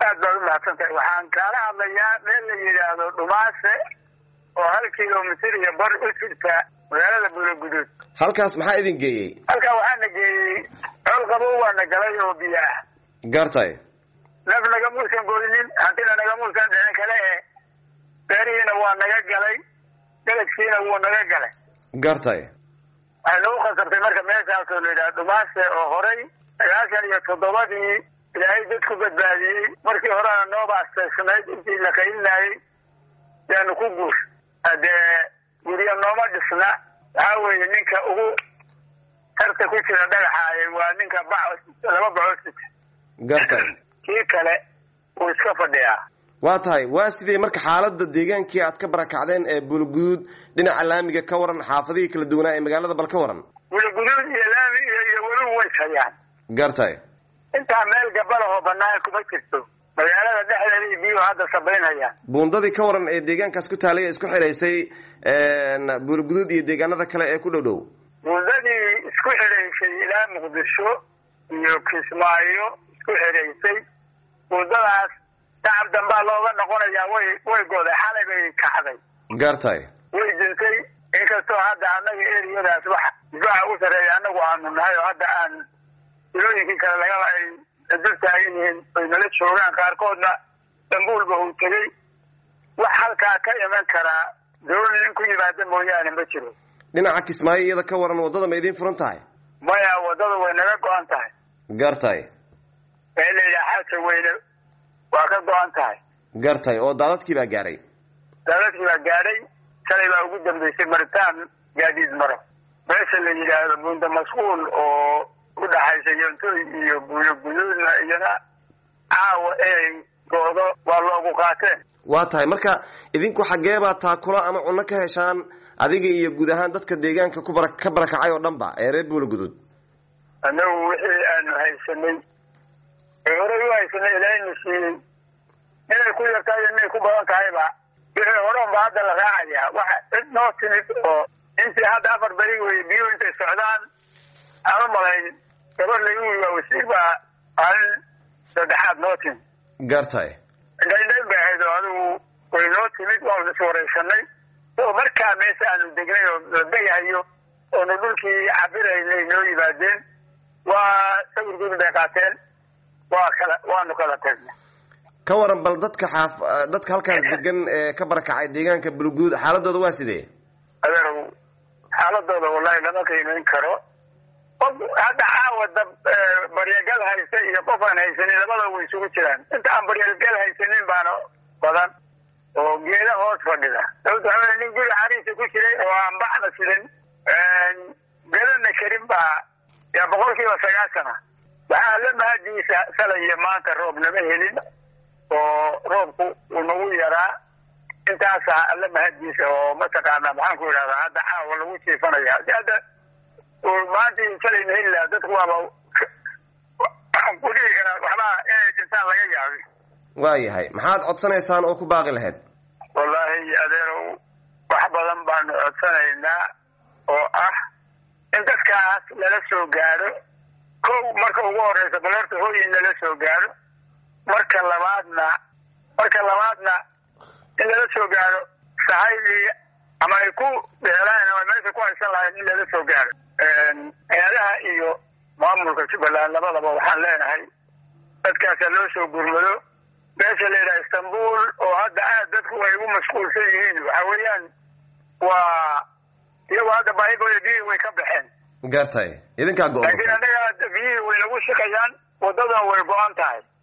aad baad u mahadsan tahay waxaan kaala hadlayaa meel la yidhaahdo dhumaase oo hal kilomitir iyo bar u jirta magaalada buulaguduud halkaas maxaa idin geeyey halkaa waxaana geeyey cool qabow waana galay oo biyo ah gartay naf nagamuusan goynin hantina nagamuusan dhicin kale e beerihiina waa naga galay galagsiina wuu naga galay gartay waxay nagu khasabtay marka meeshaasoo la yidhaha dhumaase oo horay sagaashan iyo toddobadii ilaahay dadku badbaadiyey markii horena nooba asteysnayd intii la qaylinayey yaanu ku guur hadee guryo nooma dhisna waxaa weeye ninka ugu tarta ku jira dhagaxaayay waa ninka bac laba bacoo sita gartay kii kale wuu iska fadhiyaa waa tahay waa sidee marka xaalada deegaankii aad ka barakacdeen ee buulguduud dhinaca laamiga ka waran xaafadihii kala duwanaa ee magaalada bal ka waran buulaguduud iyo laami iyo iyo weliba way hayaan gartay intaa meel gabalahoo banaan kuma jirto magaalada dhexdeeda iyo biyuhu hadda sabaynhayaan buundadii ka waran ee deegaankaas ku taalay ee isku xidhaysay buulguduud iyo deegaanada kale ee ku dhow dhow buundadii isku xidhaysay ilaa muqdisho iyo kismaayo isku xidhaysay buundadaas shacab dambaa looga noqonayaa way way goday xalay bay kacday gartay way dintay inkastoo hadda annaga eriyadaas wax difaaca u sarreeya annagu aanu nahay oo hadda aan ilooyinkii kale laga ay dul taagan yihiin ay nala joogaan qaarkoodna dambuulba uu tegey wax halkaa ka iman karaa dawlad in ku yimaada mooyaane ma jiro dhinaca kismaayo iyada ka waran waddada ma idiin furan tahay maya waddada way naga go-an tahay gartay ee la yidhaha xaaja weyne waa ka go-an tahay gartay oo daadadkii baa gaadhay daadadkii baa gaadhay shalay baa ugu dambeysay maritaan gaadiid maro meesha la yidhaahdo buunda masquul oo u dhaxaysa yontoy iyo buulo guduudna iyana caawa inay goodo waa loogu qaateen waa tahay marka idinku xaggeebaa taakula ama cunno ka heshaan adiga iyo guud ahaan dadka deegaanka ku bara ka barakacay oo dhan ba ee reer buula guduud annagu wixii aanu haysanay ee horey u haysanay ilaahayna siiyey inay ku yartahay iyo inay ku badan tahayba wixii hore unba hadda la raacayaa waxa cid noo timid oo intii hadda afar beri weye biyuhu intay socdaan aan u malayn gabar lagu waa wasiir baa maalin saddexaad noo timid gartay indhaindhayn bay ahayd oo adigu way noo timid waanu is waraysanay oo markaa meesha aanu degnay oo la degahayo oonu dhulkii cabiraynay noo yimaadeen waa sawir guri bay qaateen waa kala waanu kala tagnay ka waran bal dadka xaaf dadka halkaas degan ee ka barakacay deegaanka bulguud xaaladooda waa sidee adeerow xaaladooda wallahi lama qiimayn karo qof hadda caawa dab baryagal haysta iyo qof aan haysanin labada way isugu jiraan inta aan baryagal haysanin baana badan oo geeda hoos fadhida sababta waxaa nin guri xariisa ku jiray oo aan bacna sidan gadana karin baa yaa boqol kiiba sagaashana waxaa la mahadiisa shalay iyo maanta roob nama helin oo roobku uu nagu yaraa intaasa alla mahadiisa oo mataqaana maxaan ku idhahdaa hadda caawa lagu jiifanaya si hadda maanta shalayna heli lahaa dadku waaba waxaan ku dhihi karaa waxbaa inay dhintaan laga yaabi waayahay maxaad codsanaysaan oo ku baaqi lahayd wallaahi adeerow wax badan baanu codsanaynaa oo ah in dadkaas lala soo gaadho kow marka ugu horeysa bal horta hooyin lala soo gaadho marka labaadna marka labaadna in lala soo gaadho sahaydii ama ay ku dheelaan ama meesha ku haysan lahayn in lala soo gaadho hay-adaha iyo maamulka jubbaland labadaba waxaan leenahay dadkaasa loo soo gurmado meesha la yidhaha istanbul oo hadda aad dadku ay ugu mashquulsan yihiin waxa weeyaan waa iyagoo hadda baahigooda biyihii way ka baxeen gartay idinkaa go laakiin annaga biyihii way nagu shikayaan waddaduna way go-an tahay